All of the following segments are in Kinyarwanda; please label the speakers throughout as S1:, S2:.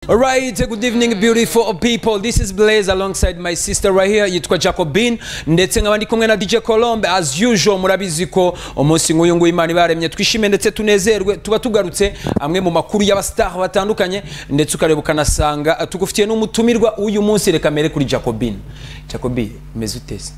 S1: Alright, good evening beautiful people. This is Blaze alongside my sister right here yitwa Jacobin ndetse nkaba ndi kumwe na DJ Colombe as usual murabizi ko umunsi nk'uyu nguyu Imana ibaremye twishime ndetse tunezerwe tuba tugarutse amwe mu makuru y'abastar batandukanye ndetse ukareba ukanasanga tugufitiye n'umutumirwa w'uyu munsi reka mere kuri Jacobin. Jacobi, umeze uteze?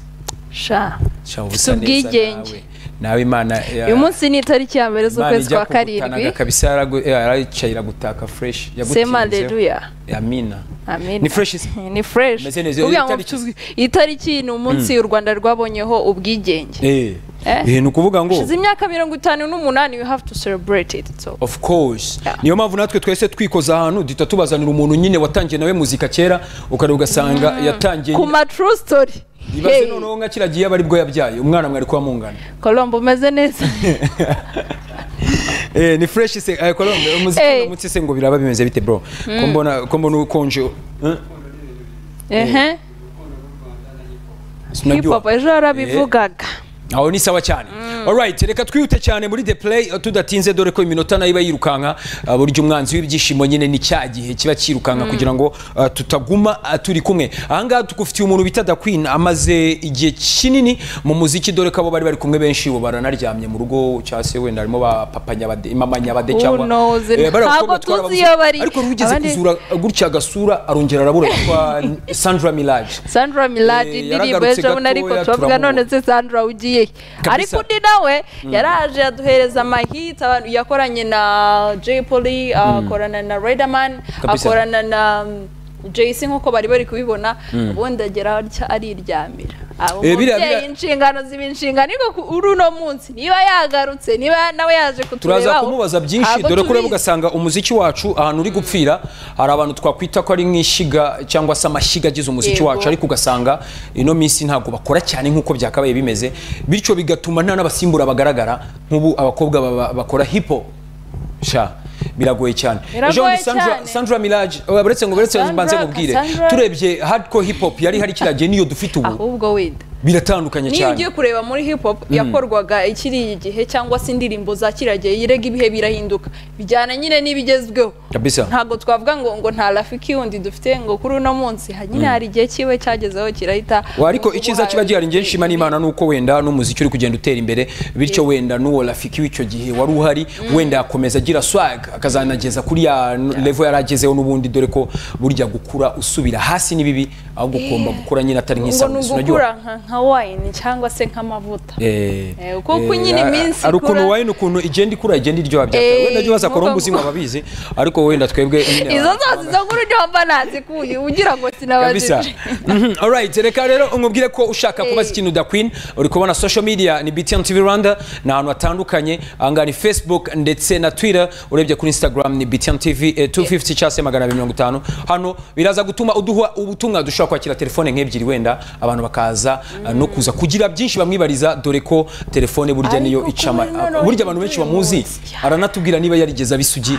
S2: sha
S1: Sha uba
S2: si
S1: usa neza
S2: ubwigenge
S1: nawe. Nawe Imana ya-
S2: uyu munsi ni itariki ya mbere
S1: Imana
S2: z'ukwezi
S1: ijya
S2: kwa
S1: kugutanaga
S2: karindwi
S1: kabisa yaragu- yarayicaye iragutaka fresh yagutinzeho.
S2: sema aleluya
S1: Amina.
S2: Amen.
S1: Ni fresh is-
S2: ni fresh
S1: Meze neza.
S2: Kuvuga
S1: Iyo
S2: ngo
S1: tariki-
S2: tuzwi- iyi tariki ni umunsi u rwanda rwabonyeho ubwigenge
S1: Eh.
S2: Eh?
S1: Eh, ni ukuvuga ngo
S2: hashize imyaka mirongo itanu n'umunani you have to celebrate it so
S1: of course
S2: Yeah.
S1: niyo mpamvu natwe twese twikoza ahantu duhita tubazanira umuntu nyine watangiye nawe muzika kera ukareba ugasanga yatangiye
S2: ku ma true story
S1: ibaze
S2: Hey,
S1: noneho nka kiragiye aba aribwo yabyaye umwana mwari kuba mungana
S2: colombo umeze neza
S1: Eh, ni fresh se eh, Colombe, umuziki
S2: Eh.
S1: uyu munsi se ngo biraba bimeze bite bro ko mbona ko mbona ukonje eh?
S2: ehe hip
S1: Sinajua.
S2: hop ejo yarabivugaga
S1: aho ni sawa cyane alright reka twihute cyane muri the play eh, tudatinze dore ko iminota nayo iba yirukanka eh, burya umwanzi w'ibyishimo nyine ni cya gihe kiba cyirukanka kugira ngo eh, tutaguma eh, turi kumwe ahangaha tugufitiye umuntu bita da queen amaze igihe kinini mu muziki dore ko abo bari bari kumwe benshi bo baranaryamye mu rugo cyangwa se wenda harimo ba papa nyabade mama nyabade
S2: Who
S1: cyangwa
S2: knows?
S1: Eh, bari
S2: Ntabwo
S1: abakobwa twari
S2: tuzi
S1: ababuze.
S2: iyo bari.
S1: ariko rugeze
S2: Abandi-
S1: kuzura gutya agasura arongera arabura yitwa Sandra Mirage
S2: sandra miladi
S1: Eh,
S2: indirimbo
S1: yaragarutse
S2: ejo
S1: gatoya,
S2: bundi ariko turavuga
S1: turamubona.
S2: none se sandra ugiye
S1: Kabisa.
S2: ariko undi nawe yaraje aduhereza amahiti abantu yakoranye na jay polly akorana na riderman
S1: Kabisa.
S2: akorana na jc nk'uko bari bari kubibona ubundi agera atya ariryamira aba
S1: Eh, biriya-
S2: umubyeyi
S1: biriya-
S2: inshingano ziba inshingano ariko ku- uri uno munsi niba yagarutse niba nawe yaje kutureba
S1: turaza
S2: aho,
S1: kumubaza byinshi
S2: ntabwo
S1: dore ko ureba
S2: tubizi.
S1: ugasanga umuziki wacu ahantu uri gupfira hari abantu twakwita ko ari nk'ishyiga cyangwa se amashyiga agize umuziki
S2: Yego.
S1: wacu ariko ugasanga ino minsi ntabwo bakora cyane nk'uko byakabaye bimeze bityo bigatuma nta n'abasimbura bagaragara nk'ubu abakobwa baba- bakora hipo sha biragoye cyane
S2: Biragoye
S1: ejo bundi Sandra,
S2: cyane.
S1: Sandra Mirage oh, uretse ngo uretse
S2: Sandra,
S1: mbanze mubwire
S2: Cassandra.
S1: turebye hardcore hip hop yari hari kiragiye niyo dufite ubu
S2: ahubwo wenda
S1: biratandukanye
S2: niyo
S1: cyane
S2: ugiye kureba muri hip hop yakorwaga ikiri igihe cyangwa se indirimbo za kiragiye yirega ibihe birahinduka bijyana nyine n'ibigezweho
S1: Kabisa.
S2: ntabwo twavuga ngo ngo nta rafiki wundi dufite ngo kuri uno munsi ha- nyine hari igihe kiwe cyagezeho kirahita
S1: Wa, ariko icyiza kiba gihari njye nshima n'imana ni uko wenda n'umuziki uri kugenda utera imbere bityo wenda n'uwo rafiki w'icyo gihe wari uhari wenda yakomeza agira swag akazanageza kuri ya n- level yari agezeho n'ubundi dore ko burya gukura usubira hasi ni bibi aho gukoma gukura nyine atari
S2: ngo ni
S1: nk'isanzwe
S2: ugukura nka- nka wayini cyangwa se nk'amavuta Eh, kuko nyine iminsi
S1: ari ukuntu
S2: ikura-
S1: wayine ukuntu igenda ikura igenda iryoha bya
S2: Eh,
S1: wenda jya baza
S2: nuko
S1: korombuzi
S2: ngo-
S1: ngo ababizi ariko wenda twebwe nyine
S2: izo
S1: abantu
S2: zose izo nkuru niho mba nazikuye ugira ngo sinabajije
S1: kabisa Mhm, alright reka rero umubwire ko ushaka
S2: Eh.
S1: kubaza ikintu da queen uri kubona social media ni btn tv rwanda ni ahantu hatandukanye ahangaha ni facebook ndetse na twitter urebye kuri instagram ni btn tv eh, 250 cyangwa se magana abiri mirongo itanu hano biraza gutuma uduha ubutumwa dushobora kwakira telefone nk'ebyiri wenda abantu bakaza eh, no kuza kugira byinshi bamwibariza dore ko telefone burya
S2: Ariko
S1: niyo
S2: kuri
S1: ica ama-
S2: noneho
S1: burya abantu benshi
S2: uyu
S1: bamuzi
S2: munsi, ya.
S1: aranatubwira niba yarigeze abisugi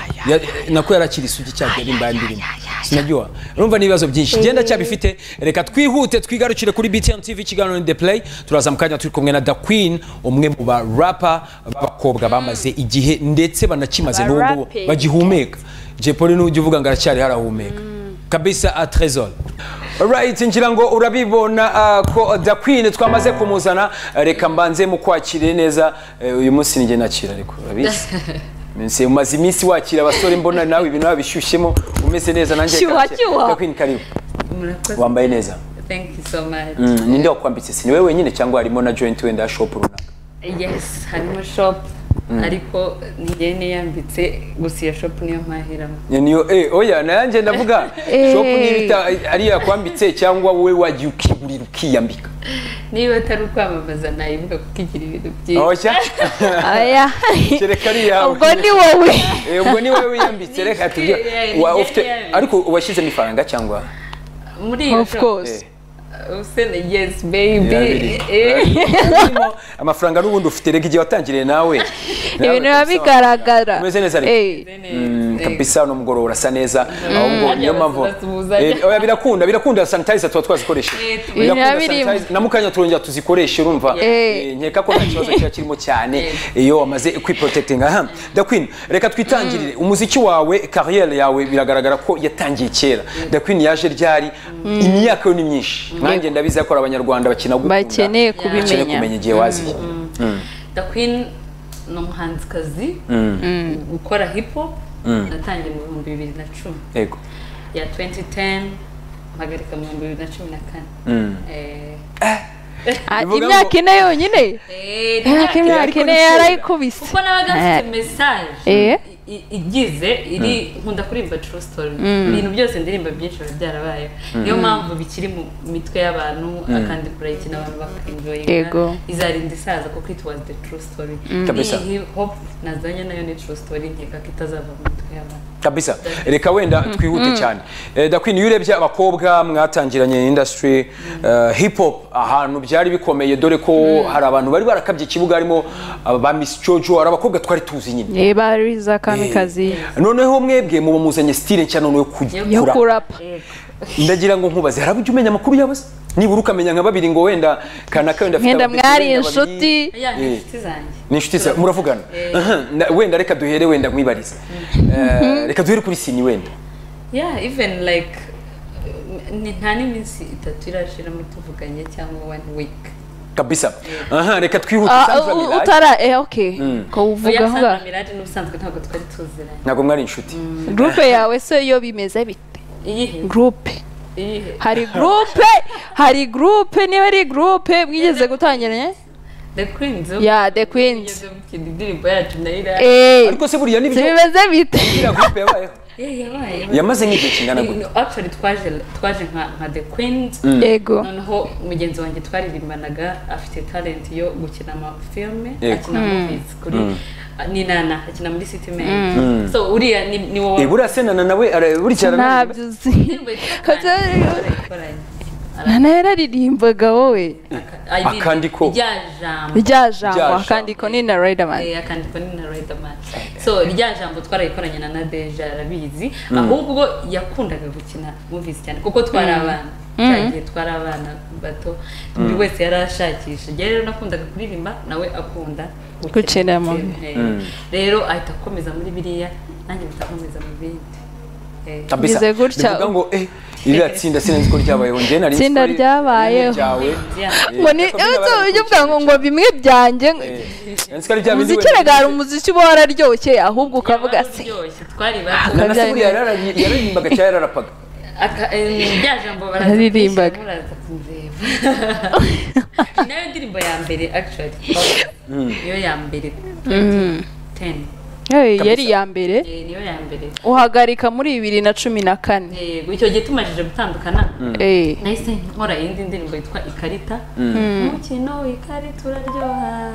S1: nako yarakira isugi cyangwa yarimba indirimbo sinajyuwa urumva n'ibibazo byinshi genda cyabifite reka twihute twigarukire kuri BTN TV kiganiro ni The Play turaza mu kanya turi kumwe na Da Queen umwe mu ba rapper b'abakobwa bamaze igihe ndetse banakimaze
S2: Ba
S1: n'ubu ngubu
S2: rapping.
S1: bagihumeka Jay Polly n'ujya uvuga ngo aracyari harahumeka kabisa a trésor Alright, ngira ngo urabibona ah, ko Da Queen twamaze kumuzana reka mbanze mu kwakire neza Eh, uyu munsi ninjye nakira ariko urabizi Minsi umaze iminsi wakira abasore mbona nawe ibintu wabishyushyemo umeze neza nanjye
S2: Shyuha,
S1: kake.
S2: shyuha.
S1: Da Queen karibu
S3: Murakoze.
S1: wambaye neza
S3: Thank you so much.
S1: Mm, ninde wakwambitse si niwe wenyine cyangwa harimo na joint wenda ya shop runaka
S3: Yes, harimo shop ariko njye niyambitse gusa iyo shop niyo mpahiramo.
S1: Ni- niyo eh oya nayanjye ndavuga
S2: Eh.
S1: shop nibita ari yakwambitse cyangwa wowe wagiye ukigurira ukiyambika
S3: Niba atari ukwamamaza nayibuka kuko igira ibintu byinshi.
S1: oya
S2: aya
S1: kereka ari yawe
S2: ubwo ni wowe
S1: Eh, ubwo ni wowe wiyambitse reka tujye
S3: Yeah,
S1: wa
S3: yeah,
S1: ufite
S3: yeah.
S1: ariko washyizemo ifaranga cyangwa
S3: Muri iyo
S2: of
S3: shop.
S2: course
S3: Usene yes baby.
S1: Yarabiri.
S3: Eh,
S1: Urimo amafaranga n'ubundi ufite reka igihe watangiriye nawe
S2: ibintu biba bigaragara
S1: Umeze neza ariko.
S2: Eh.
S3: neza.
S1: kabisa no mugoroba urasa neza ahubwo niyo
S3: Harya
S1: mpamvu
S3: bazasuhuza.
S1: Eh, oya, birakunda birakunda sanitizer tuba twazikoresha
S3: Eh, tu-
S2: biba biri-
S1: na mukanya turongera tuzikoreshe urumva
S2: Eh.
S1: Eh, nkeka ko nta kibazo kiba kirimo cyane iyo wamaze kwiprotekitinga aha the queen reka twitangirire umuziki wawe kariyeri yawe biragaragara ko yatangiye kera the queen yaje ryari imyaka yo ni myinshi nanjye ndabizi ko ari abanyarwanda bakina gukunda bakeneye
S2: Bakeneye kubimenya.
S1: kumenya igihe waziye
S3: the queen ni umuhanzikazi ukora hip hop natangiye mu bihumbi bibiri na cumi
S1: yego
S3: ya 2010 mpagarika mu bihumbi bibiri na cumi na kane Eh,
S2: Ah,
S1: Bivuga ngo-
S2: imyaka ine yonyine
S3: eh,
S2: imyaka
S3: nta-
S2: imyaka ine yarayikubise
S3: kuko nabaga mfite message
S2: Eh.
S3: i- i- igize iri nkunda kuririmba true story ibintu byose ndirimba byinshi biba byarabaye niyo mpamvu bikiri mu mitwe y'abantu akandi kurayikina abantu
S2: Yego.
S3: bakenjoyinga izarinda isaza kuko it was the true story
S1: Kabisa.
S3: iyi hip hop nazanye nayo ni true story nkeka ko itazava mu mitwe y'abantu
S1: kabisa reka wenda twihute cyane Eh, the queen iyo urebye abakobwa mwatangiranye industry eh, hip hop ahantu byari bikomeye dore ko hari abantu bari barakabye ikibuga harimo aba ba miss jojo hari abakobwa twari tuzi nyine
S2: Eh, bari za kamikazi
S1: noneho mwebwe muba muzanye style nshya noneho yo
S2: yo
S1: kurapa
S2: kurapa
S1: ndagira ngo nkubaze hari ujya umenya amakuru yabuze nibura ukamenya nka babiri ngo wenda kanaka wenda afite
S2: nkenda
S1: abadete
S2: mwari
S1: wenda babiri.
S2: inshuti
S3: Aya, ni
S1: Eh.
S3: inshuti zanjye
S1: ni inshuti zawe muravugana
S3: Eh.
S1: Aha, na- wenda reka duhere wenda nkwibarize Eh, reka duhere kuri sini wenda
S3: yeah even like uh, ni nta n'iminsi itatu irashiramo tuvuganye cyangwa one week
S1: kabisa aha reka twihute
S2: Ah,
S1: Sandra
S2: u-
S1: Miraj.
S2: utara eh okay ko uvuga
S3: oya
S2: vuga
S3: Sandra Mirage n'ubusanzwe ntabwo twari tuziranye
S1: ntabwo mwari inshuti
S2: groupe yawe se yo bimeze bite
S3: iyihe
S2: groupe
S3: iyihe
S2: hari groupe hari groupe niba ari groupe mwigeze gutangiranye
S3: the queens yo
S2: ya the queens
S3: yigeze gukina indirimbo yacu na ira
S2: eh
S1: ariko se buriya nibyo
S2: zibimeze bite
S1: iriya groupe yabayeho
S3: Eh, yabaye
S1: yamaze nk'igihe kingana gute
S3: No, actually twaje twaje nka nka the queens
S2: yego
S3: noneho mugenzi wanjye twaririmbanaga afite talent yo gukina amafilme
S1: Yego.
S3: akina movies kuri ni nana akina muri city men so uriya ni, ni wowe
S1: Eh, buriya se nana nawe ara- burya
S2: ntabyo uzi
S3: Indirimbo yitwa
S2: Kata-
S3: Kandi, twayikoranye.
S2: nana yararirimbaga wowe
S3: Aka- I mean,
S1: Akandiko.
S3: rya jambo
S2: rya jambo
S1: jambo.
S2: akandiko ni na riderman
S3: Eh, akandiko ni na Riderman so rya jambo twarayikoranye na Nadeja arabizi ahubwo yakundaga gukina movies cyane kuko twari abana cyagiye twari abana bato buri wese yari ashakisha njye rero nakundaga kuririmba nawe akunda
S2: Gukina movie.
S3: Eh, rero ahita akomeza muri biriya nanjye bitakomeza mu bindi Eh,
S1: kabisa
S2: Bize gutya.
S1: bivuga ngo eh iriya tsinda sinzi ko ryabayeho njye nari
S2: Tsinda
S1: nzi ko ari
S2: ryabayeho.
S1: ryawe
S3: yeah.
S2: ngo ni uzi uburyo bwa ngo ngo bimwe byanjye umuziki rega hari umuziki uba wararyoshye ahubwo ukavuga se
S3: Waruryoshye, twari bato
S1: nana se buriya yarari- yaririmbaga cyangwa yararapaga
S3: Aka- eh, rya jambo baraza
S2: Yaririmbaga.
S3: kwishyira, muraza kumureba nayo ndirimbo ya mbere actually niyo ya mbere 2010
S2: Eh, yari iya mbere
S3: Eh, niyo ya mbere
S2: uhagarika muri bibiri na cumi na kane
S3: yego icyo gihe tumajije gutandukana
S2: Eh.
S3: nahise nkora iyindi ndirimbo yitwa ikarita umukino w'ikarita uraryoha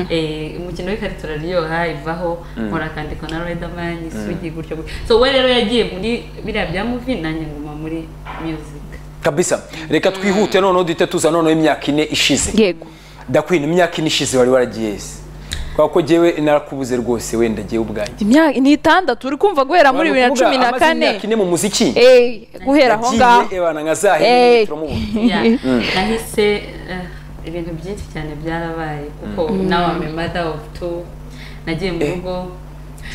S3: Eh, umukino w'ikarita uraryoha ivaho nkora akandiko na Riderman isugi gutyo gutyo so we rero yagiye muri biriya bya movie nanjye nguma muri music
S1: kabisa reka twihute noneho duhite tuza noneho imyaka ine ishize
S2: yego
S1: ndakwina imyaka ine ishize wari waragiye hezi kubera ko njyewe narakubuze rwose wenda ngewe ubwanjye
S2: imyaka ni itandatu uri kumva guhera muri bibiri na
S1: Kuvuga,
S2: cumi na
S1: amaze
S2: kane
S1: imyaka ine mu muziki
S2: Eh, guhera aho ngaho
S1: yagiye ebana nka za
S2: Eh.
S1: hene turamubona
S3: Yeah. nahise eh, ibintu byinshi cyane byarabaye kuko now I'm a mother of two nagiye mu
S1: Eh.
S3: rugo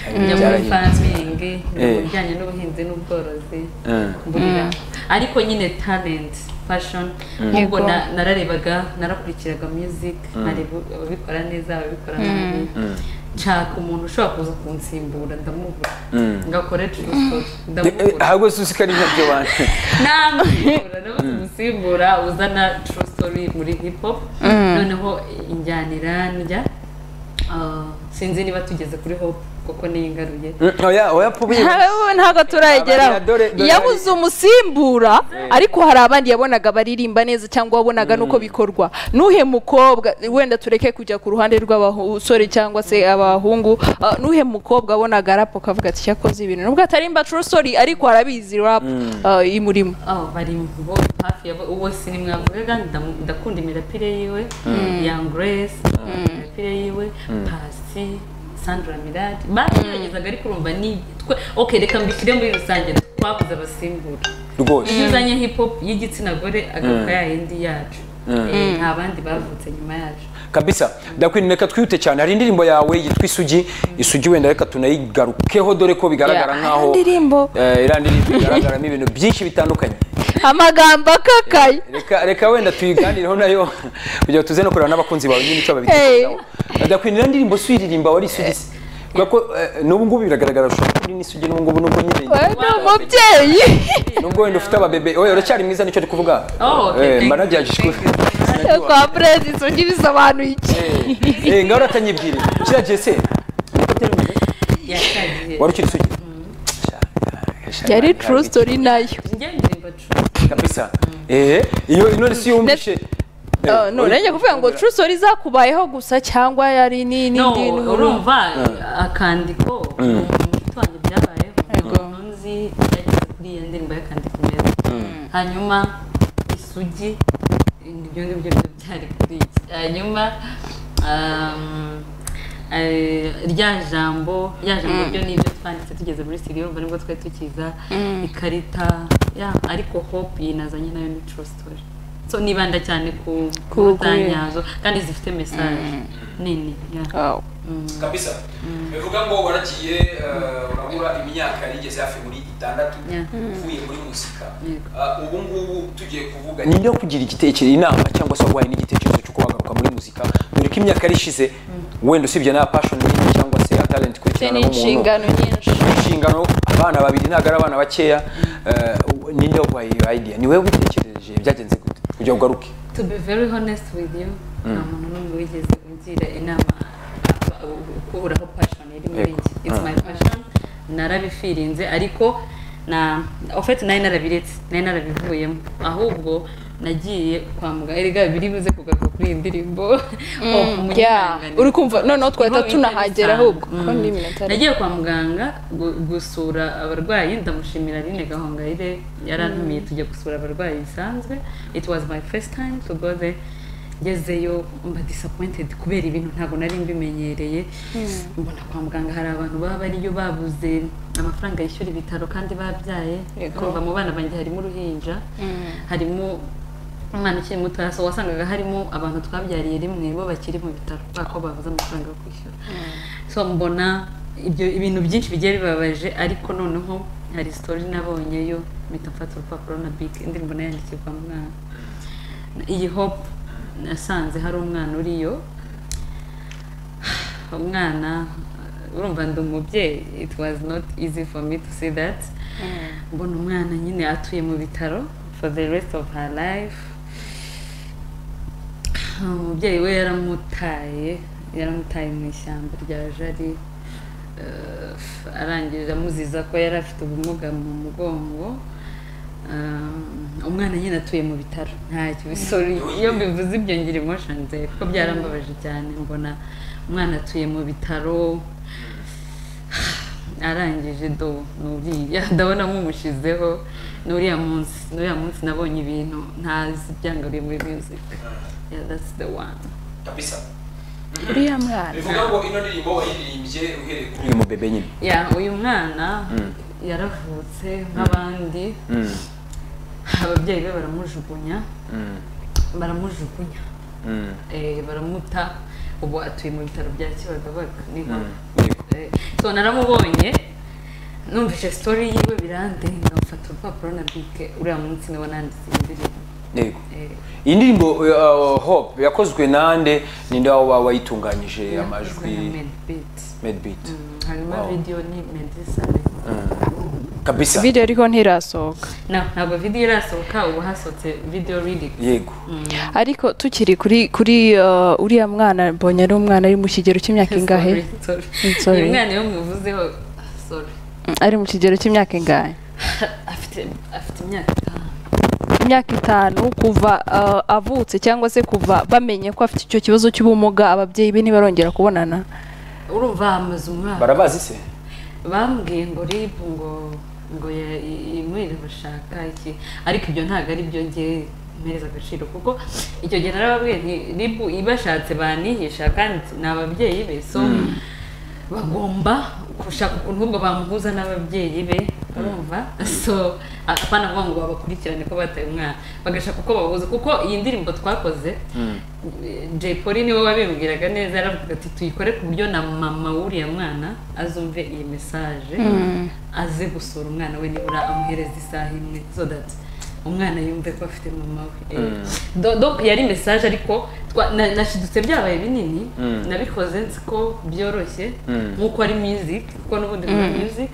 S1: Cyane
S3: njya muri
S1: byarahinduka.
S3: farming
S1: Eh.
S3: mu bijyanye n'ubuhinzi n'ubworozi
S1: Mm.
S3: mburira ariko nyine talent fashion nk'ubwo
S2: Yego.
S3: na- nararebaga narakurikiraga music nkareba ababikora neza ababikora nabi nshaka umuntu ushobora kuza kunsimbura ndamubura ngakora true story
S1: Eh,
S3: ndamubura
S1: ahubwo se uzi ko ari nkabyo bantu
S3: namura no umusimbura uzana true story muri hip hop noneho injyanira njya ah, sinzi niba tugeze kuri hop kuko niyigaruye
S1: oya oya pubi
S2: Ntawe- ntabwo turayigeraho
S1: Abariya, dore- dore
S2: yabuze umusimbura ariko hari abandi yabonaga baririmba neza cyangwa wabonaga nuko bikorwa nuhe mukobwa wenda tureke kujya ku ruhande rw'abasore cyangwa se abahungu ah, nuhe mukobwa wabonaga rap ukavuga ati cyakoze ibintu nubwo atarimba true story ariko arabizi rap ah, imurimo
S3: aho bari bo hafi ya bo uwo sinimwavugaga ndamu- ndakunda imirapire yiwe young grace imirapire yiwe pasi sandra mirade barageragezaga ariko urumva ni twe ok reka mbishyire muri rusange twabuze abasimbura
S1: rwose
S3: iyo uzanye hip hop y'igitsina gore agaruka ya yindi yacu Eh, nta bandi bavutse nyuma yacu
S1: kabisa ndakwinda reka twihute cyane hari indirimbo yawe yitwa isugi isugi wenda reka tunayigarukeho dore ko bigaragara
S2: Yeah.
S1: nkaho
S2: Indirimbo.
S1: eh, iriya ndirimbo igaragaramo ibintu byinshi bitandukanye
S2: amagambo akakaye
S1: reka reka wenda tuyiganireho nayo kugira ngo tuze no kureba n'abakunzi bawe nyine icyo babitekerezaho ndakwinda iriya ndirimbo si uyiririmba wari isugi se kubera ko eh, n'ubu ngubu biragaragara ushobora kuba uri n'isugi n'ubu ngubu n'ubwo nyine
S2: we ni umubyeyi
S1: nubwo wenda ufite ababebe oya uracyari mwiza nicyo ndi kuvuga
S3: Oh, okay,
S1: Eh,
S3: thank
S1: mba
S3: you,
S1: nagerageje
S3: thank you.
S2: kwa perezida isonga ibisobanuye iki
S1: Eh, ngaho uratanyibwira kiriya gihe se niko atari umugore.
S3: yashagiye
S1: wari ukiri isugi
S2: yari true story nayo
S3: njye ndirimba true
S1: kabisa eh iyo none si yumvishe
S2: Uh, no urenge kuvuga ngo true story zakubayeho gusa cyangwa yari ni
S3: no
S2: n'indi nkuru
S3: urumva akandiko umuti wanjye byabayeho
S2: Yego.
S3: nzi yageze kuri iyo ndirimbo y'akandiko neza hanyuma isugi ibyo ngibyo byo byari kuri iki hanyuma um, eh, rya jambo rya jambo byo ni ibyo twanditse tugeze muri studio urumva nibwo twari tukiza ikarita ya ariko hope yinazanye nayo ni true story so nibanda cyane ku ku
S2: Ku- ku-
S3: ntanyazo kandi zifite message nini ya
S2: Oh.
S1: kabisa bivuga ngo waragiye urabura imyaka yarigeze hafi muri itandatu
S3: Yeah.
S1: uvuye muri muzika
S3: Yeah.
S1: ubu ngubu tugiye kuvuga ni nde kugira igitekerezo inama cyangwa se wabaye n'igitekerezo cy'uko wagaruka muri muzika dore ko imyaka yari ishize wenda usibye na passion nyinshi cyangwa se ya talent
S2: Te
S1: kwitana
S2: ni
S1: nk'umuntu
S2: inshingano nyinshi
S1: inshingano abana babiri ntabwo ari abana bakeya eh, ninde waguhaye iyo idea ni wowe witekereje byagenze gute kugira ngo ugaruke
S3: to be very honest with you nta muntu n'umwe wigeze ugira inama ukuraho passion iri muri
S1: Yego.
S3: njye it's my passion narabifirinze ariko na ofete nari narabiretse nari narabivuyemo ahubwo nagiye kwa muganga erega biri buze kugaruka kuri iyi ndirimbo Oh,
S2: Yeah.
S3: munyihanganire.
S2: uri kumva no no twahita
S3: Niho
S2: tunahagera
S3: bisanzwe.
S2: ahubwo
S3: Mm.
S2: ko ni iminota ari-
S3: nagiye kwa muganga gu- gusura abarwayi ndamushimira Aline gahongayire yarantumiye tujya gusura abarwayi bisanzwe it was my first time to go there ngezeyo mba disappointed kubera ibintu ntabwo nari mbimenyereye mbona kwa muganga hari abantu baba bariyo babuze amafaranga yishyura ibitaro kandi babyaye
S2: Yego.
S3: kumva mu bana banjye harimo uruhinja harimo umwana ukiri muto so wasangaga harimo abantu twabyariye rimwe bo bakiri mu bitaro kubera ko babuze amafaranga yo kwishyura so mbona ibyo ibintu byinshi bigiye bibabaje ariko noneho hari story nabonyeyo mpita mfata urupapuro na big indirimbo nayandikiye kwa muganga iyi hope nasanze hari umwana uriyo umwana urumva ndi umubyeyi it was not easy for me to see that mbona umwana nyine atuye mu bitaro for the rest of her life umubyeyi we yaramutaye yaramutaye mu ishyamba rya jari eh, arangije amuziza ko yari afite ubumuga mu mugongo Eh, umwana nyine atuye mu bitaro ntacyo sorry iyo bivuze ibyo ngira emotion zero kuko byarambabaje cyane mbona umwana atuye mu bitaro arangije do nuriya ndabona mumushizeho nuriya munsi nuriya munsi nabonye ibintu ntazi byangariye muri music yeah that's the one
S1: kabisa
S2: uriya mwana
S1: bivuga ngo ino ndirimbo wayiririmbye uhereye kuri uyu mubebe nyine
S3: yeah uyu mwana yaravutse nk'abandi ababyeyi be baramujugunya baramujugunya eh, baramuta ubu atuye mu bitaro bya kibagabaga niho Eh, so naramubonye numvise story yiwe birandenga mfata urupapuro na bike uriya munsi niwe nanditse iyi ndirimbo
S1: yego
S3: Eh,
S1: iyi ndirimbo uh, hope yakozwe nande ninde waba wayitunganyije amajwi
S3: yakozwe na Medbeat.
S1: medbeat
S3: Mm, hanyuma
S1: Wow.
S3: video ni medisane
S1: kabisa
S2: video ariho ntirasohoka
S3: ntabwo video irasohoka ubu hasohotse video reading
S1: yego
S2: ariko tukiri kuri kuri uh, uriya mwana mbonye ari umwana ari mu kigero cy'imyaka ingahe
S3: Sorry, sorry.
S2: Sorry.
S3: uyu mwana iyo muvuzeho sorry
S2: Mm, ari mu kigero cy'imyaka ingahe
S3: afite afite imyaka itanu
S2: imyaka itanu kuva uh, avutse cyangwa se kuva bamenye ko afite icyo kibazo cy'ubumuga ababyeyi be ntibarongera kubonana
S3: urumva hamaze umwaka
S1: barabazi se
S3: bambwiye ngo rib ngo ngo ya- i- imwire bashaka iki ariko ibyo ntabwo ari byo ngewe mpereza agaciro kuko icyo gihe narababwiye nti rib ibashatse banihisha kandi ni ababyeyi be so bagomba gushaka ukuntu bamuhuza n'ababyeyi be urumva so apana kuvuga ngo babakurikirane ko bataye umwana bagashaka uko babahuza kuko iyi ndirimbo twakoze Jay Polly niwe wabimbwiraga neza yaravuga ati tuyikore ku buryo na mama w'uriya mwana azumve iyi mesaje aze gusura umwana we nibura amuhereza isaha imwe so that umwana yumve ko afite mama we Eh, do- do- yari mesaje ariko twa- na- nashidutse byabaye binini nabikoze nzi ko byoroshye nk'uko ari music kuko n'ubundi muri music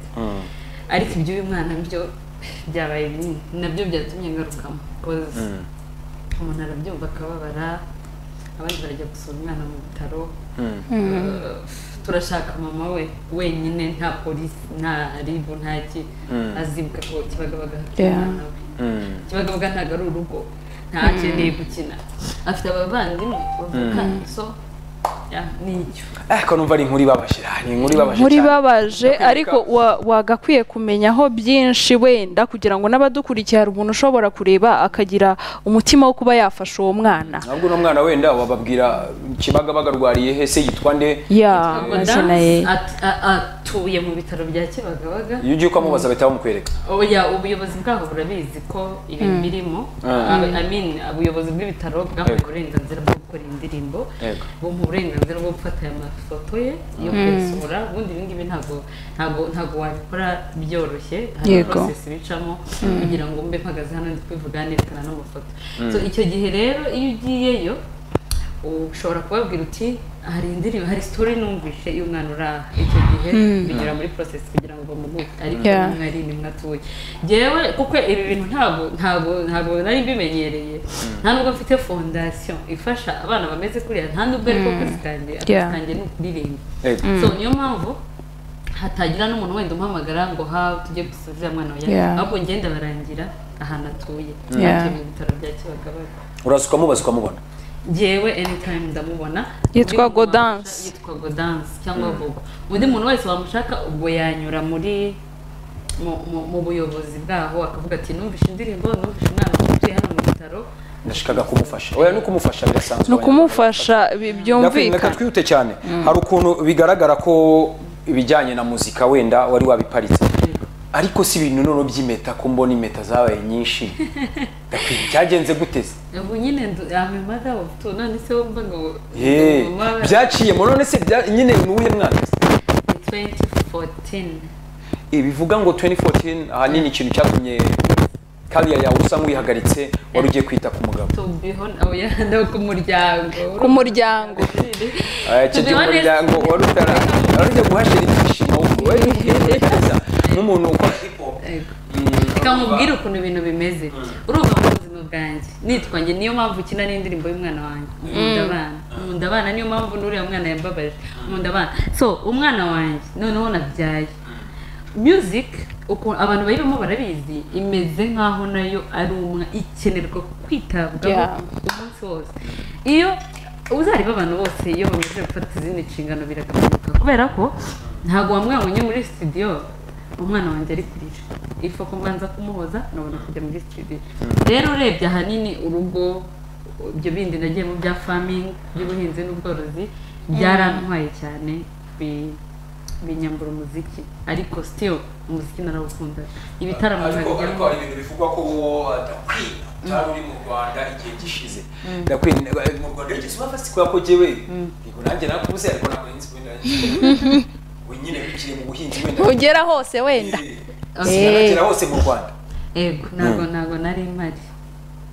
S3: ariko iby'uyu mwana byo byabaye binini nabyo byatumye ngarukamo 'cause umuntu arabyumva akababara abandi barajya gusura umwana mu bitaro Eh, turashaka mama we wenyine nta polisi nta ribu nta ki azibuka ko kibagabaga hafite
S2: Yeah.
S3: umwana we kibagabaga ntabwo ari urugo ntakeneye gukina afite abavandimwe bavukana so yeah, ni icyo
S1: eh ko numva ari inkuru ibabashe ah, ni inkuru ibabashe
S2: muri
S1: cyane.
S2: babaje
S1: Ndakwibuka-
S2: ariko wa- wagakwiye kumenyaho byinshi wenda kugira ngo n'abadukurikiye hari umuntu ushobora kureba akagira umutima wo kuba yafasha uwo mwana
S1: ntabwo uno mwana wenda wababwira kibagabaga rwariye he se yitwa nde
S2: ya
S3: Ngo
S2: bakeneye
S3: Dance at- a- atuye mu bitaro bya kibagabaga
S1: iyo ugiye ukamubaza bahita bamukwereka
S3: oya ubuyobozi bwaho burabizi ko ibintu birimo
S1: Ah.
S3: I mean, ubuyobozi bw'ibitaro bwahawe uburenganzira bwo gukora iyi ndirimbo
S1: Yego.
S3: bumuha uburenganzira bwo gufata aya mafoto ye yo kuyasura ubundi ibi ngibi ntabwo ntabwo ntabwo wabikora byoroshye hari
S2: Yego.
S3: process bicamo kugira ngo mbe mpagaze hano ndi kubivuga nerekana n'amafoto so icyo gihe rero iyo ugiyeyo ushobora kubabwira uti hari indirimbo hari story numvise y'umwana uri aha icyo gihe binyura muri process kugira ngo bamuguhe ariko
S2: Yeah.
S3: umwe ari nimwe atuye njyewe kuko ibi bintu ntabwo ntabwo ntabwo nari mbimenyereye nta nubwo mfite fondasiyo ifasha abana bameze kuriya nta nubwo ariko akazi kanjye akazi
S2: Yeah.
S3: kanjye ni ukuririmba
S1: Eh,
S3: so niyo mpamvu hatagira n'umuntu wenda umpamagara ngo ha tujye gusubiza uriya mwana wawe
S2: Yeah.
S3: ahubwo ngenda barangira ahantu atuye
S2: Yeah.
S3: atuye mu bitaro bya kibagabaga
S1: uraza ukamubaza ukamubona
S3: njyewe anytime ndamubona
S2: Yitwa
S3: Undi muntu
S2: Gaudence.
S3: wamushaka- yitwa Gaudence cyangwa Gogo undi muntu wese wamushaka ubwo yanyura muri mu- mu- mu buyobozi bwaho akavuga ati numvise indirimbo numvise umwana utuye hano mu bitaro
S1: ndashikaga kumufasha oya no kumufasha birasanzwe
S2: ni ukumufasha bi-
S1: Ndakwinginga, reka
S2: byumvikana
S1: twihute cyane hari ukuntu bigaragara ko ibijyanye na muzika wenda wari wabiparitse ariko si ibintu noneho by'impeta ko mbona impeta zabaye nyinshi Ndakwinginga, cyagenze guteze
S3: ubu nyine amemada utu none se wumva ngo
S1: Ye, byaciyemo none se bya- nyine ni uwuhe mwaka
S3: 2014
S1: Eh, bivuga ngo 2014 ahanini ikintu cyatumye kariya yawe usa nk'uyihagaritse wari ugiye kwita ku mugabo
S3: to be honest oya no ku muryango
S2: ku muryango
S1: Eh, icyo
S3: To be
S1: gihe
S3: honest-
S1: umuryango wari utara wari ugiye guhashira ibyishimo wari ugiye guhashira nk'umuntu ukora hip hop
S3: Yego.
S1: Mm,
S3: reka mubwire ukuntu ibintu bimeze urumva mu buzima bwanjye nitwa njye niyo mpamvu ukina n'indirimbo y'umwana wanjye nkunda abana nkunda abana niyo mpamvu n'uriya mwana yambabaje nkunda abana so umwana wanjye noneho nabyaye music ukuntu abantu bayibamo barabizi imeze nk'aho nayo ari umwe ikenerwa kwitabwaho
S2: Yeah.
S3: umunsi wose iyo uzareba abantu bose iyo bamaze gufata izindi nshingano biragabanuka kubera ko ntabwo wamwabonye muri studio umwana wanjye ari kurira ifu kubanza kumuhoza nabona kujya muri studio rero urebye ahanini urugo ibyo bindi nagiye mu bya farming by'ubuhinzi n'ubworozi byarantwaye cyane bi- binyambura umuziki ariko still umuziki narawukunda ibitaramo
S1: ariko ariko
S3: nabijyamo
S1: hari ibintu bivugwa ko wowe wadakwiye utari uri mu rwanda igihe gishize ndakwiye eh, mu rwanda igeze uba fasi kubera ko jyewe yego nanjye nakubuze ariko ntabwo nzi wenda we nyine bikiri mu buhinzi wenda
S2: ntugera hose wenda
S1: sinagera hose mu rwanda
S3: Ego, ntabwo ntabwo nari mpari.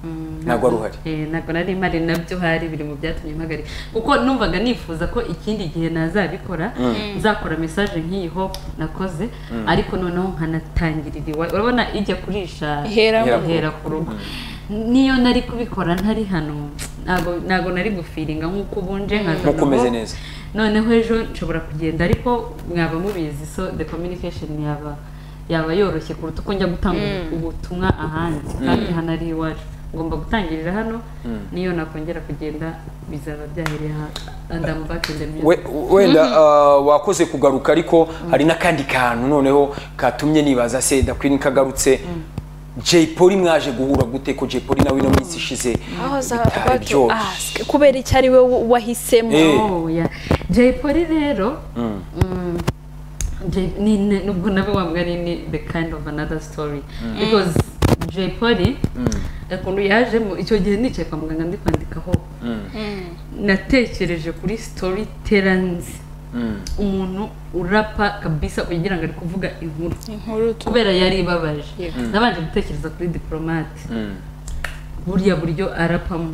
S3: Mm,
S1: Ntabwo wari uhari.
S3: Eh, ntabwo nari mpari nabyo hari biri mu byatumye mpagarika. Kuko numvaga nifuza ko ikindi gihe nazabikora nzakora message nk'iyi hope nakoze ariko noneho nkanatangirira iwayo. Urabona ijya kurisha
S2: Ihera
S1: mu rugo.
S3: ihera ku rugo. Niyo nari kubikora ntari hano ntabwo ntabwo nari gufiringa nk'uko ubunje nkaza
S1: Nk'uko umeze
S3: nabo.
S1: neza.
S3: noneho ejo nshobora kugenda ariko mwaba mubizi so the communication yaba yaba yoroshye kuruta uko njya gutanga ubutumwa ahandi kandi hano ari iwacu ngomba gutangirira hano niyo nakongera kugenda bizaba byahereye aha andamu bakende
S1: We- wenda uh, wakoze kugaruka ariko hari n'akandi kantu noneho katumye nibaza se ndakwini kagarutse Jay Polly mwaje guhura gute ko Jay Polly nawe ino minsi ishize bitari byoroshye
S2: kubera icyo ari we wahisemo
S1: Eh.
S3: Oh, yeah. Jay Polly rero mm. Jay- ni- ni- nubwo nabo wavuga ni ni the kind of another story because jay polly ukuntu yajemo icyo gihe nicaye kwa muganga ndi kwandikaho natekereje kuri story teranzi umuntu urapa kabisa ugira ngo ari kuvuga inkuru
S2: inkuru tu
S3: kubera yari ibabaje
S2: Yego.
S3: nabanje gutekereza kuri diporomate buriya buryo arapamo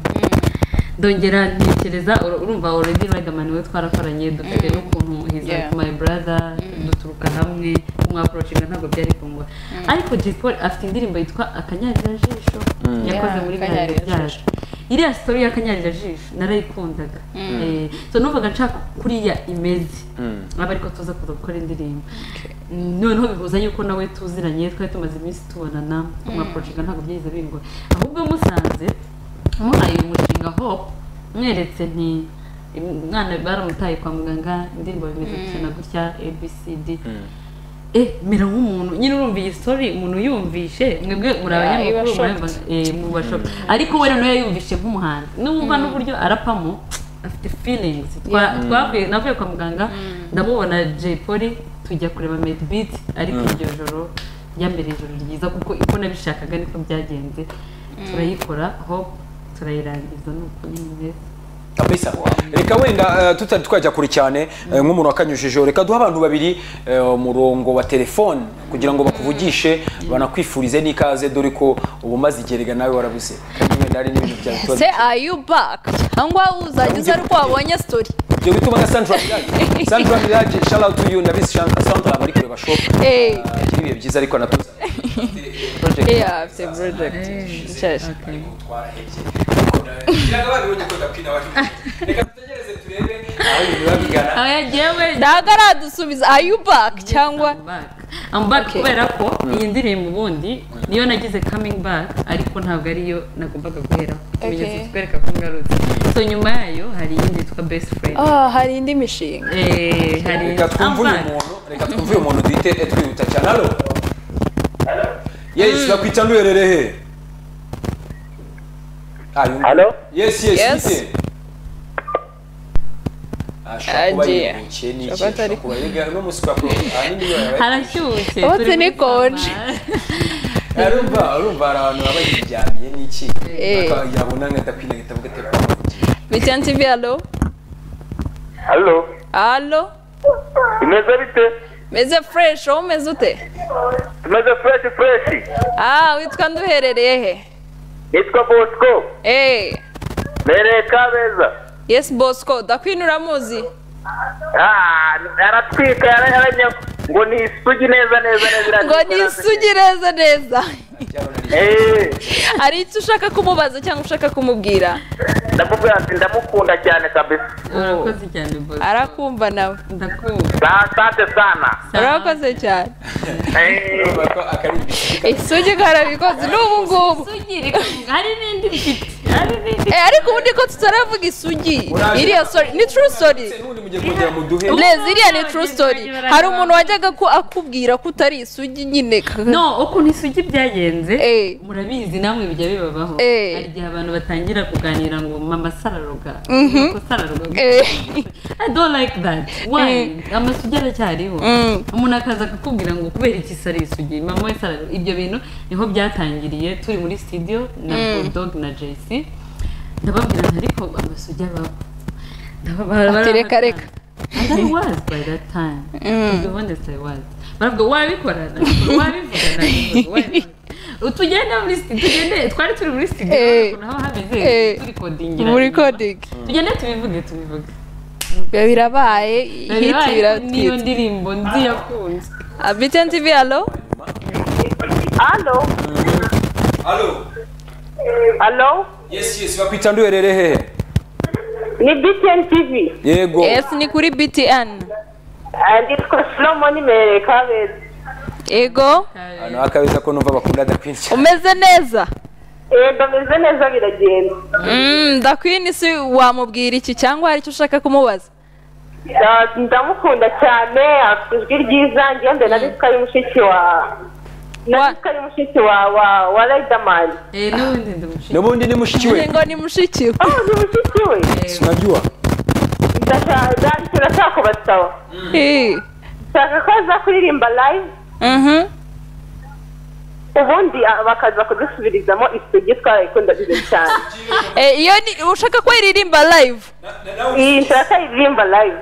S3: ndongera ntekereza ur- urumva already riderman we twarakoranye dufite n'ukuntu he's
S2: Yeah.
S3: like my brother duturuka hamwe kumwaporoshinga ntabwo byari kungwa ariko Jay Polly afite indirimbo yitwa akanyarirajisho yakoze
S2: Yeah,
S3: muri
S2: Akanyarira
S3: byacu iriya sitori y'akanyarirajisho narayikundaga Eh, so numvaga nshaka kuriya imeze aba ariko tuza kuza gukora indirimbo noneho bihuza yuko nawe tuziranye twari tumaze iminsi tubonana kumwaporoshinga ntabwo byahise bingwa ahubwo musanze muhaye uyu mushinga hope mweretse nti umwana baramutaye kwa muganga indirimbo bimeze gutya na gutya abcd eh mera nk'umuntu nyine urumva iyi story umuntu uyumvishe mwebwe muri
S2: Yeah, iba
S3: abanyamakuru
S2: shocked.
S3: muraba- eh, muba shocked ariko we noneho yumvishe nk'umuhanzi n'umva n'uburyo arapamo afite feelings Twa- twavuye navuye kwa muganga ndamubona Jay Polly tujya kureba Medbeat ariko iryo joro ryambere ijoro ryiza kuko uko nabishakaga niko byagenze turayikora hope turayirangiza nuko nyine meza
S1: kabisa reka wenda eh, tutari twajya kure cyane eh, nk'umuntu wakanyujijeho reka duhe abantu babiri eh, umurongo wa telefone kugira ngo bakuvugishe banakwifurize n'ikaze dore ko uba umaze igerega nawe warabuze kandi wenda hari n'ibintu byawe tuba-
S2: se are you back cyangwa uzajya uza ariko wabonye story
S1: ibyo bituma na sandra mirage sandra mirage shout out to you ndabizi Shan- sandra aba ari kureba shop
S2: Eh.
S1: Eh, agira ibihe byiza ariko anatuza project
S2: yeah afite project nshasha
S1: ariko gutwara heke biraga babibonye ko dapina bari reka dutegereze turebe aho ibintu biba bigana
S3: aba yagiye we
S2: ndagaradusubiza are you back cyangwa
S3: I'm back. I'm back
S2: Okay.
S3: kubera ko iyi ndirimbo ubundi niyo nagize coming back ariko ntabwo ariyo nagombaga guheraho ikimenyetso kitwereka ko ngarutse so nyuma yayo hari iyindi yitwa best friend
S2: ah hari indi mishinga
S3: Eh, hari
S1: reka twumve
S3: I'm
S1: uyu
S3: back.
S1: muntu reka twumve uyu muntu duhite eh, twihuta cyane halo yes bakwita nduherere he Ah, yumva.
S4: Halo?
S1: yes yes
S2: Yes.
S1: bite? Ah, shobora kuba
S2: Agiye.
S1: yiruhukiye ni iki?
S2: Shobora atari
S1: Shobora kuba yiga- no musi kwa pro- ahanini iyo yabaye-
S3: harashyushye
S2: Ubu
S3: turi muri
S2: tunikonje.
S3: samba.
S1: arumva arumva hari abantu baba yiryamiye ni iki
S2: Eh.
S1: Baka- yabona nk'adakwina agahita avuga ati,
S2: bitya tv alo
S4: halo
S2: alo
S4: imeze bite
S2: meze fresh wowe umeze ute
S4: tumeze fureshi fureshi
S2: ah witwa nduherereye he
S4: nitwa bosco
S2: eh
S4: mbereye kabeza
S2: yes bosco ndakwina uramuzi
S4: Ah, aratwika yaranya ngo ni isugi neza neza neza
S2: ngo
S4: iratwika,
S2: nisugi neza neza
S1: "Byabona ari-
S4: Eh,
S2: hari icyo ushaka kumubaza cyangwa ushaka kumubwira
S4: ndamubwira ati ndamukunda cyane kabisa
S3: urakoze cyane boss
S2: arakumva nawe
S3: ndakumva
S4: Sa- asante sana
S2: urakoze cyane
S4: Eh,
S1: urumva ko akari ibisiga."
S2: isugi karabikoze n'ubu ngubu
S3: Sugiri, hari n'indi mfite hari n'indi
S2: Eh, ariko ubundi ko tutaravuga isugi iriya story ni true story
S1: Nubundi mugiye kongera muduhe
S2: Les iriya ni true story hari umuntu wajyaga ko akubwira ko utari isugi nyine
S3: no ukuntu isugi byagenze
S2: Eh.
S3: murabizi namwe bijya bibabaho
S2: Eh.
S3: hari igihe abantu batangira kuganira ngo mama sararoga Nuko sararoga
S2: Eh.
S3: I don't like that. Why? Amasugi aracyariho. Umuntu akaza akakubwira ngo kubera iki sari isugi, mama we sari ibyo bintu niho byatangiriye turi muri studio na Bulldog na JC. Ndababwira nti ariko amasugi abaho. Ndababwira
S2: Ati reka,
S3: barabatanga.
S2: reka.
S3: And I was by that time. To be honest, I was. Baravuga wabikora nabikora, wabivuga nabikora, wabikora. Tugende muri studio, tugende twari turi muri studio
S2: Eh.
S3: ukuntu haba hameze
S2: Eh.
S3: turi codingira.
S2: muri coding
S3: Tugende tubivuge tubivuge.
S2: biba birabaye hiti
S3: niyo
S2: biratwitse
S3: ndirimbo nzi yakunze
S2: abitn tv alo
S4: halo
S1: Allo?
S4: halo
S1: Yes, yes, bakwita nduherere hehe?
S4: ni btn tv
S1: Yego.
S2: yes ni kuri btn
S4: nditwa solomoni mbereye kabeza
S2: ego
S1: Hano akabeza ko numva bakunda dakwinshi.
S2: umeze neza
S4: ndameze neza biragenda
S2: Mm, ndakwina isi wamubwira iki cyangwa hari icyo ushaka kumubaza
S4: Ah, ndamukunda cyane afite ijwi ryiza ngiye mbere na rifika y'umushiki wa na
S2: Wa-
S4: rifika y'umushiki wa wa wa riderman
S3: Eh, n'ubundi ndamushimira
S1: Nubundi ni mushiki we.
S2: ngo ni mushiki we
S4: oh ni mushiki we
S1: Sinajua.
S4: ndashaka ndashaka kubasaba
S2: Eh,
S4: ndashaka ko aza kuririmba live
S2: Mhm.
S4: ubundi ah, bakaza kudusubirizamo isugi twarayikunda bibiri cyane
S2: Eh, iyo ni ushaka ko iririmba live
S4: iyi nshaka iririmba live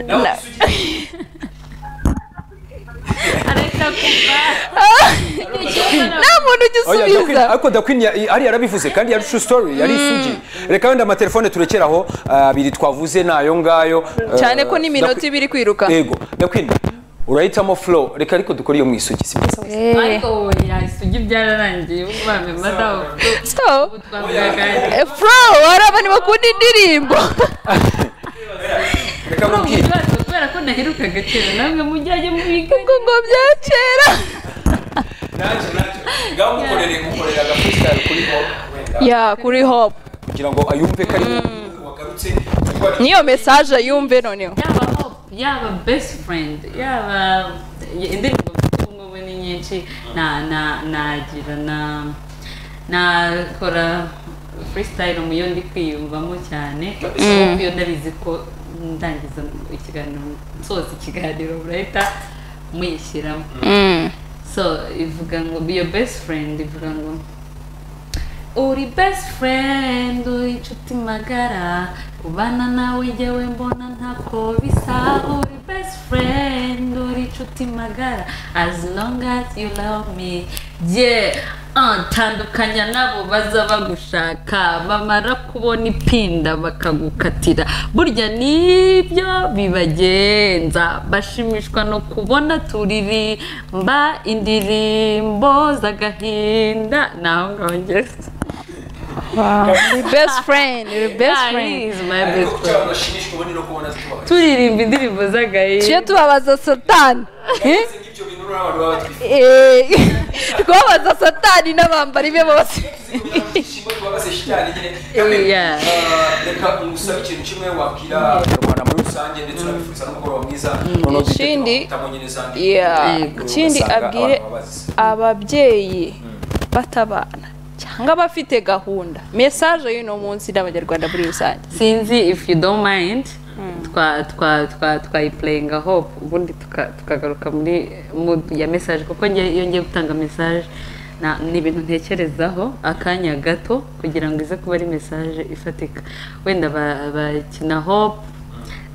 S2: Na-
S3: areka kuva
S2: nta muntu ujya
S1: Oya,
S2: usubiza
S1: ndakwin- ariko ndakwini ari yarabivuze kandi yari true story yari isugi reka wenda amatelefone turekeraho ah, abiri twavuze nayo ngayo eh,
S2: cyane ko n'iminota
S1: ndakwi-
S2: ibiri kwiruka
S1: yego ndakwinda urahitamo flow reka ariko dukore iyo mu isugi si byiza
S2: Eh,
S3: ariko oya isugi byararangiye ubu bamemba dawe
S2: so
S3: ubu twavugaga
S2: eh, fro hari abantu bakunda indirimbo
S1: reka
S3: Kuri ubu
S1: mubwire
S3: bibazo kubera ko naherukaga kera namwe mujyanye mubiga
S2: ngo ngo bya kera
S1: naje naje ngaho mukorere mukorere agafreestyle kuri hop wenda
S2: ya kuri hop
S1: kugira ngo ayumve ko ari mu- wagarutse kuko ari-
S2: niyo mesaje yumve noneho
S3: yaba hope yaba best friend yaba indirimbo mfite ubungubu ni nyinshi na na nagira na nakora freestyle mu yo ndi kwiyumvamo cyane kuko iyo ndabizi ko ndangiza ikiganiro nsoza ikiganiro murahita muyishyiramo
S2: Mm.
S3: so ivuga ngo be your best friend ivuga ngo uri best friend uri inshuti magara ubana nawe jyewe mbona ntako bisa uri best friend uri inshuti magara as long as you love me yeah ah, tandukanya nabo baza bagushaka bamara kubona ipinda bakagukatira burya nibyo bibagenza bashimishwa no kubona turirimba indirimbo z'agahinda naho ngaho ngeze
S2: Your best friend your best
S3: Yeah, he
S2: friend
S3: is my
S1: ariko
S3: best
S1: kuko
S3: friend.
S1: cyangwa bashimishwa ubundi no kubona zitubaho
S3: turirimba indirimbo z'agahinda
S2: tujye tubabaza satani Eh?
S1: Ese nk'ibyo bintu uriya bantu baba batwifuriza
S2: Eh, kubabaza satani n'abambari be bose
S1: kugira ngo ibyishimo tubabaze shitani nyine kandi
S3: Yeah.
S1: ah, reka ngusabe ikintu kimwe wabwira abanyarwanda muri rusange ndetse unabifuriza n'umugoroba mwiza noneho duhite
S2: Ikindi-
S1: tutamubonye n'izandi.
S2: Yeah.
S3: Yego.
S2: ikindi
S1: Ugasanga
S2: abwire
S1: abantu babazize.
S2: ababyeyi batabana cyangwa abafite gahunda mesaje y'uno munsi n'abanyarwanda muri rusange
S3: sinzi if you don't mind twa twa twa twayipurayinga hope ubundi tuka- tukagaruka muri mood ya message kuko njye iyo ngiye gutanga message na- ni ibintu ntekerezaho akanya gato kugira ngo ize kuba ari message ifatika wenda ba- bakina hope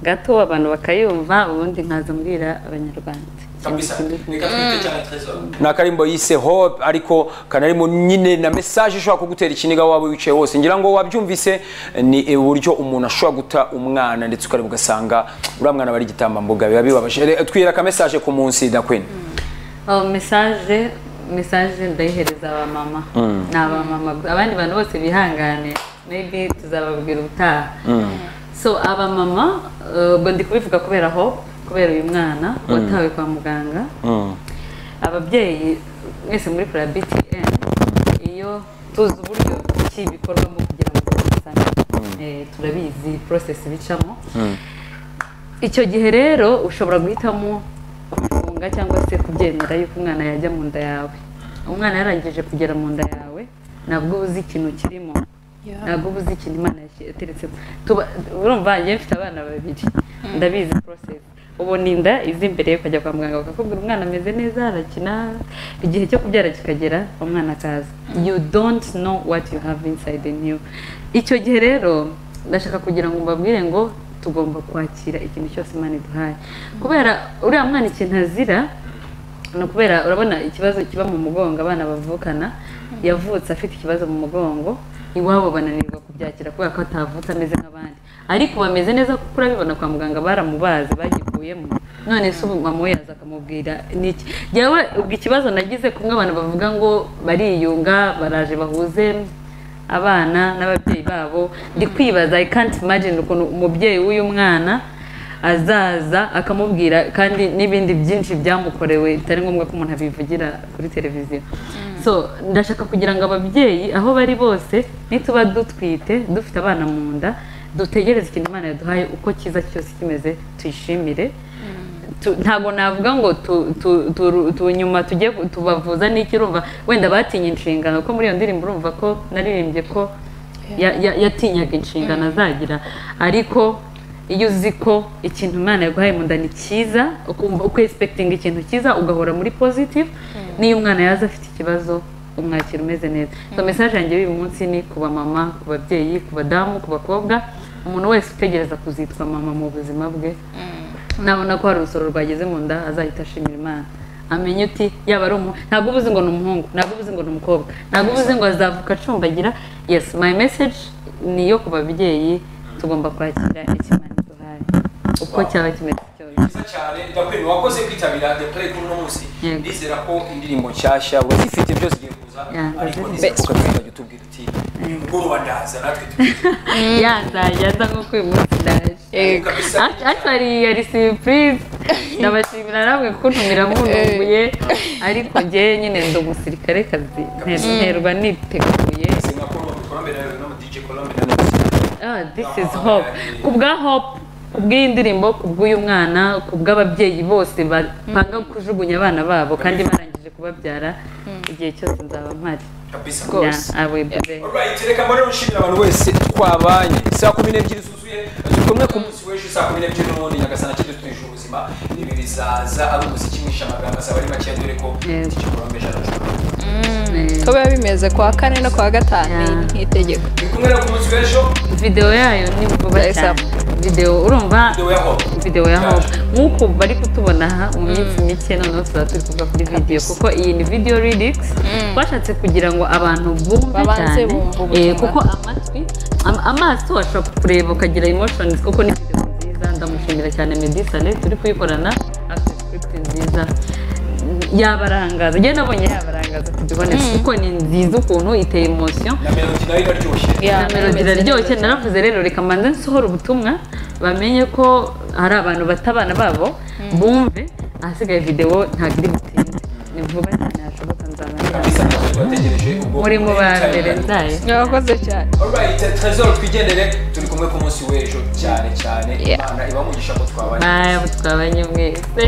S3: gato abantu bakayumva ubundi nkaza mbwira abanyarwanda
S1: kabisa reka twite cyane trésor ni akarimbo yise hope ariko kanarimo nyine na message ishobora kugutera ikiniga waba wicaye wose ngira ngo wabyumvise ni uburyo umuntu ashobora guta umwana ndetse ukareba ugasanga uriya mwana bari igitambambuga biba bibabaje Re- twira aka message ku munsi dakwini
S3: Oh, message message ndayihereza abamama ni abamama gu- abandi bantu bose bihangane maybe tuzababwira ubutaha so abamama uh, ndi kubivuga kubera ho kubera uyu mwana watawe kwa muganga ababyeyi mwese muri kora btn iyo tuzi uburyo ki bikorwamo kugira ngo tubasane Eh, turabizi process bicamo icyo gihe rero ushobora guhitamo kubifunga cyangwa se kubyemera yuko umwana yajya mu nda yawe umwana yarangije kugera mu nda yawe ntabwo uba uzi ikintu kirimo ntabwo uba uzi ikintu imana yashyi- yateretsemo Tuba- urumva njye mfite abana babiri ndabizi process ubona inda iza imbere ukajya kwa muganga bakakubwira umwana ameze neza arakina igihe cyo kubyara kikagera umwana akaza you don't know what you have inside in you icyo gihe rero ndashaka kugira ngo mbabwire ngo tugomba kwakira ikintu cyose imana iduhaye kubera uriya mwana ikintu azira ni ukubera urabona ikibazo kiba mu mugongo abana bavukana yavutse afite ikibazo mu mugongo iwabo bananirwa kubyakira kubera ko atavutse ameze nk'abandi ariko bameze neza kuko urabibona kwa muganga baramubaze bagikuyemo none se ubu mama we yaza akamubwira ni iki jyewe ubwo ikibazo nagize kumwe abantu bavuga ngo bariyunga baraje bahuze abana n'ababyeyi babo ndi kwibaza i can't imagine ukuntu umubyeyi w'uyu mwana azaza akamubwira kandi n'ibindi byinshi byamukorewe bitari ngombwa ko umuntu abivugira kuri televiziyo so ndashaka kugira ngo ababyeyi aho bari bose nituba dutwite dufite abana mu nda dutegereze ikintu imana yaduhaye uko cyiza cyose kimeze tuyishimire tu- ntabwo navuga ngo tu- tu- tu- tu- nyuma tujye ku- tubavuza n'iki urumva wenda batinye inshingano ko muri iyo ndirimbo urumva ko naririmbye ko ya- ya- yatinyaga inshingano azagira ariko iyo uzi ko ikintu imana yaguhaye mu nda ni cyiza ukumva uko esipekitinga ikintu cyiza ugahora muri pozitivu n'iyo umwana yaza afite ikibazo umwakira umeze neza so mesaje yanjye y'uyu munsi ni ku bamama ku babyeyi ku badamu ku bakobwa umuntu wese utegereza kuzitwa mama mu buzima bwe nabona ko hari urusoro rwageze mu nda azahita ashimira imana amenya uti yaba ari umu ntabwo uba uzi ngo ni umuhungu ntabwo uba uzi ngo ni umukobwa ntabwo uba uzi ngo azavuka acumbagira yes my message ni iyo ku babyeyi tugomba kwakira ikimani duhaye uko cyaba kimeze cyose
S1: Nziza cyane ndakwemera wakoze kwitabira the play kuri uno munsi
S3: Yego.
S1: ndizera ko indirimbo nshyashya wazifite byose ugiye kuza
S3: Yeah,
S1: ariko
S3: ndazi-
S1: ndizera ko ukazajya utubwira uti uyu mugoroba ndaza natwe
S3: yazajya aza nko uyu munsi ndaje
S2: Yego.
S1: Kabisa.
S3: Act- actually yari surprise ndabashimira namwe kuntumira muntunguye ariko njyewe nyine ndi umusirikare kazi nterwa niteguye
S1: twese nka Colombe Colombe rero no mu DJ Colombe na Nancy.
S3: Ah, this is hope ku bwa hope ku bw'iyi ndirimbo ku bw'uyu mwana ku bw'ababyeyi bose bapanga kujugunya abana babo kandi barangije kubabyara igihe cyose nzaba mpari
S1: kabisa
S2: Rwose.
S3: Yeah, I will be there.
S1: Alright, reka mbone nshimira abantu bose twabanye saa kumi n'ebyiri zuzuye turi kumwe ku munsi w'ejo saa kumi n'ebyiri n'ubundi nyagasana kidu twije ubuzima n'ibi bizaza ari umuziki mwinshi amagambo azaba ari makeya dore ko
S3: Yego.
S1: DJ Colombe jarajura
S3: Eh,
S2: ko biba bimeze ku wa kane no ku wa gatanu
S3: Yeah.
S2: ni nk'itegeko
S1: turi kumwe rero ku munsi w'ejo
S3: video yayo ni vuba
S2: Yes,
S3: cyane video urumva
S1: videwo ya hope
S3: video ya hope nk'uko bari kutubona aha mu minsi mike noneho tuba turi kuvuga kuri video kuko iyi ni video remix twashatse kugira ngo abantu bumve
S2: Babanze
S3: cyane
S2: bumve
S3: Eh,
S2: ubutumwa.
S3: kuko amatwi am- amaso washobora kureba ukagira emotions kuko ni video nziza ndamushimira cyane Meddy Saleh turi kuyikorana afite script nziza yabarangaza njye nabonye yabarangaza to be honest kuko ni nziza ukuntu iteye emotion
S1: na melodi nayo iraryoshye
S2: Yeah,
S3: na melodi iraryoshye naravuze rero reka mbanze nsohore ubutumwa bamenye ko hari abantu bata abana babo bumve ahasigaye videwo ntabwo iri butinde ni vuba cyane hashoboka nzaba nzaba.
S1: kabisa natwe tubategereje ubwo
S3: muri mu ba mbere nzayo
S2: mwakoze cyane
S1: Alright, Trezor twigendere turi kumwe ku munsi w'ejo cyane cyane
S2: Yeah.
S1: imana ibamugisha ko twabanye
S3: ntayabo twabanye mwese